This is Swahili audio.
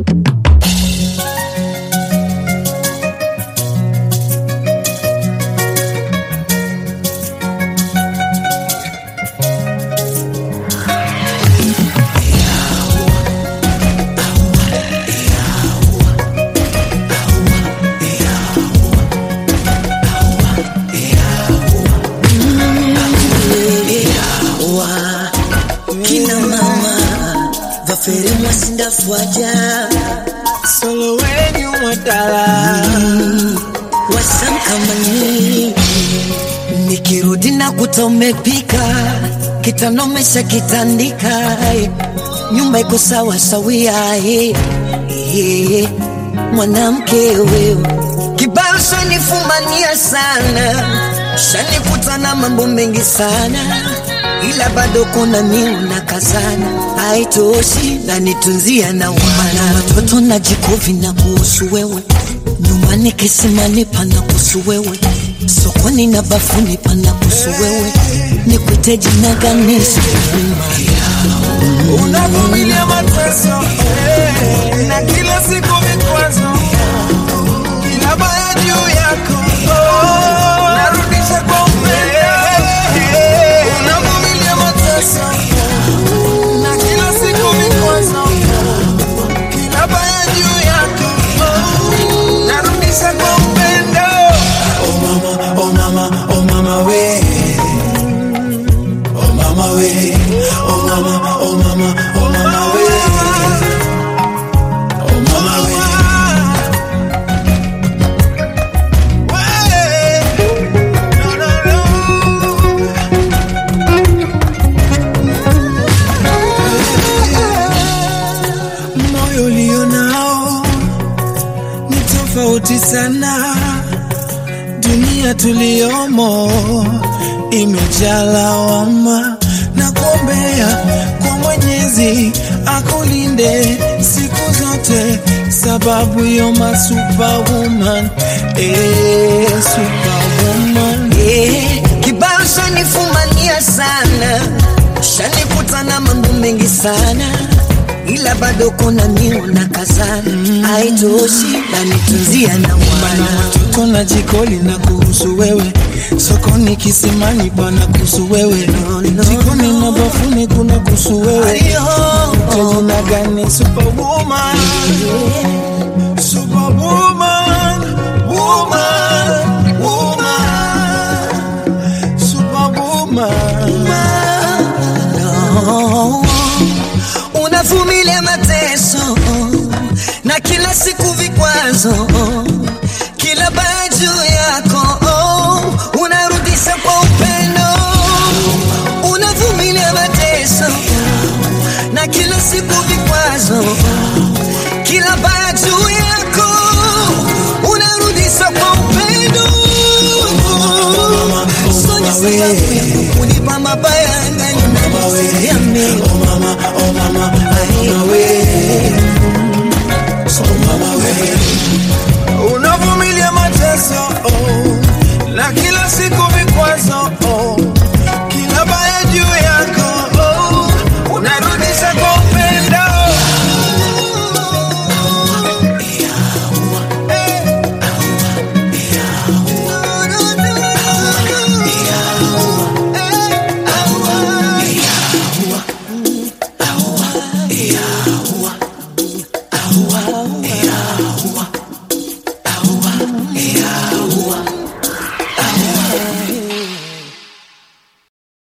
kina mama vafere mwasindafuaja solo wenyu mwadala wasamkamani nikirudi na kuta umepika kitanomesha kitandika nyumba iko sawa sawia eh, eh, mwanamke wewe kibao shanifumania sana shanikuta na mambo mengi sana ila bado kuna miu na kazana haitoshi na nitunzia na umana watoto na jikovi na kuhusu wewe nyumbani kisimani pana kuhusu wewe sokoni na bafuni pana kuhusu wewe nikwite jina gani sikuuma unavumilia mateso eh, na kila siku vikwazo kila baya juu yako oh, narudisha kwa upendo eh, unavumilia mateso na kila siku vikwazo kila baya juu yako oh, narudisha kwa upendo oh mama oh mama oh mama we oh mama we oh mama oh mama oh mama we oh mama we No, no, no. moyo ulio nao ni tofauti sana dunia tuliyomo imejaa lawama na kuombea kwa Mwenyezi akulinde siku zote, sababu yo ma superwoman, eh, superwoman. Eh, kibao shanifumania sana shanikuta na mambo mengi sana ila bado kuna miu na kazana haitoshi na nitunzia na Mana umana watoto na jikoli na kuhusu wewe, sokoni kisimani pana kuhusu wewe, No, no, jikoni no. na bafuni kuna kuhusu wewe. Ayo, Jina gani superwoman? Superwoman, woman, woman, superwoman. no. unavumilia mateso na kila siku vikwazo kila baya juu yako unarudisha kwa upendo unavumilia mateso na kila siku vikwazo kila baya juu yako unarudisha kwa upendo Sonya sababu ya kunipa mabaya angani Yame. Oh mama, oh mama, oh mama we. Oh mama we. Unavumilia mateso oh, na kila siku vikwazo oh, kila baya juu yako oh, unarudisha kwa upendo